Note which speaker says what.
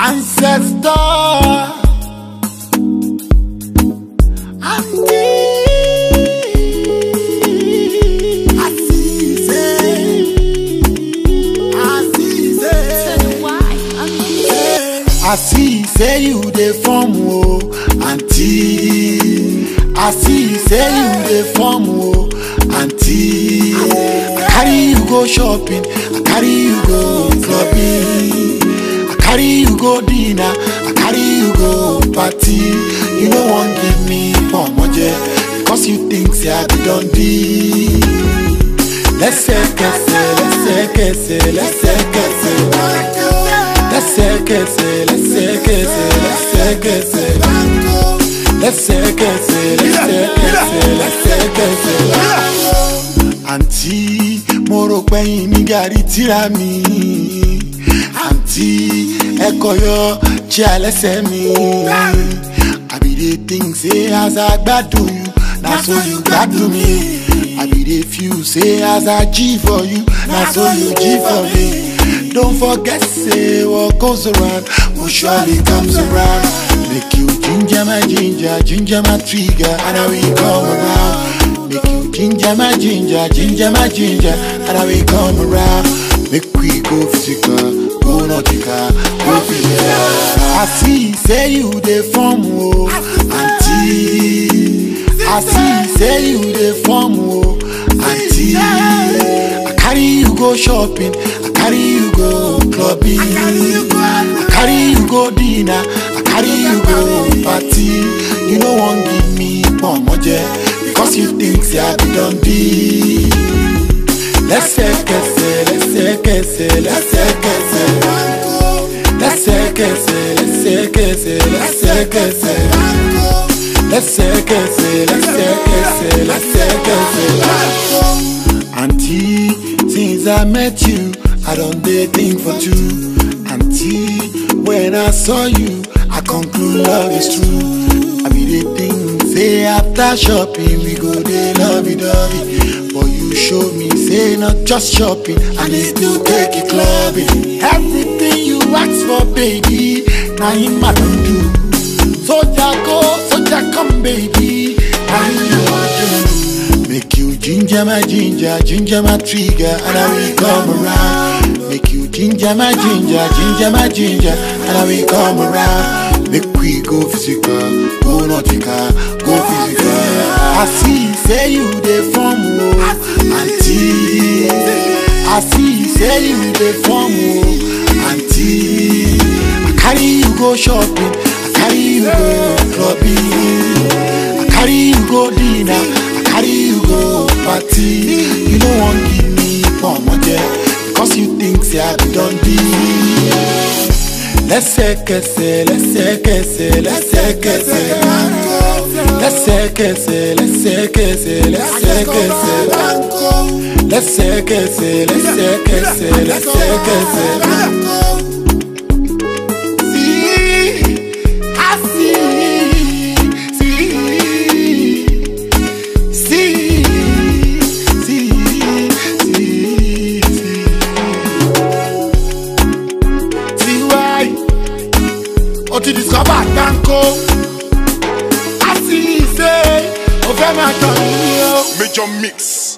Speaker 1: ancestor. Auntie, Asise, Asise. I see say you dey form o, aunty. I see say you dey form o, aunty. I carry you go shopping, I carry you go clubbing, I carry you go dinner, I carry you go party. You no wan give me pomoje because you think say I be don be. Lẹ́sẹ̀kẹsẹ̀, lẹ́sẹ̀kẹsẹ̀, lẹ́sẹ̀kẹsẹ̀. lẹ́sẹ̀kẹsẹ̀ lẹ́sẹ̀kẹsẹ̀ lẹ́sẹ̀kẹsẹ̀ lẹ́sẹ̀kẹsẹ̀ lẹ́sẹ̀kẹsẹ̀ lẹ́sẹ̀kẹsẹ̀. àǹtí mo rò pẹ́yìn ní gàrí tíra mi àǹtí ẹ̀kọ́ yọ jẹ́ àlẹ́sẹ̀ mi. I be dey think say as I gbádùn you na so you gbádùn mi. I be dey feel say as I G for you na so you G for me. Don't forget, say what goes around will surely comes around. Make you ginger my ginger, ginger my trigger, and I will come around. Make you ginger my ginger, ginger my ginger, and I will come around. Make we go physical, go nautical, go physical. I see, say you dey form o, auntie. I see, say you dey form o, auntie. I carry you go shopping, I carry you go clubbing, I carry you go dinner, I carry you go party. You no wan give me pomoje because you think say I be don be. Lẹ́sẹ̀kẹsẹ̀, lẹ́sẹ̀kẹsẹ̀, lẹ́sẹ̀kẹsẹ̀. Lẹ́sẹ̀kẹsẹ̀, lẹ́sẹ̀kẹsẹ̀, lẹ́sẹ̀kẹsẹ̀. Lẹ́sẹ̀kẹsẹ̀, lẹ́sẹ̀kẹsẹ̀, lẹ́sẹ̀kẹsẹ̀. Auntie, since I met you, I don't dey think for two. Auntie, when I saw you, I conclude love is true. I be dey think, say after shopping, we go dey lovey dovey. But you show me, say not just shopping, I need to take you clubbing. Everything you ask for, baby, now him I don't do. Soldier go, soldier come, baby, now you I do. Make you ginger my ginger, ginger my trigger, and I will come around. Make you ginger my ginger, ginger my ginger, and I will come around. Make we go physical, go nautical, go physical. I see, say you dey form o, auntie. I see, say you dey form o, auntie. I carry you go shopping, I carry you go clubbing, I carry you go dinner, I carry you go party. You no wan give me pomoje because you think say I be don be. Lẹ́sẹ̀kẹsẹ̀, lẹ́sẹ̀kẹsẹ̀, lẹ́sẹ̀kẹsẹ̀. Lẹ́sẹ̀kẹsẹ̀, lẹ́sẹ̀kẹsẹ̀, lẹ́sẹ̀kẹsẹ̀. Lẹ́sẹ̀kẹsẹ̀, lẹ́sẹ̀kẹsẹ̀, lẹ́sẹ̀kẹsẹ̀. See, I see, see, see, see, see, see. See why? O ti discover tanko. I see say o fẹ́ máa tọ̀ mí o.
Speaker 2: Major mix.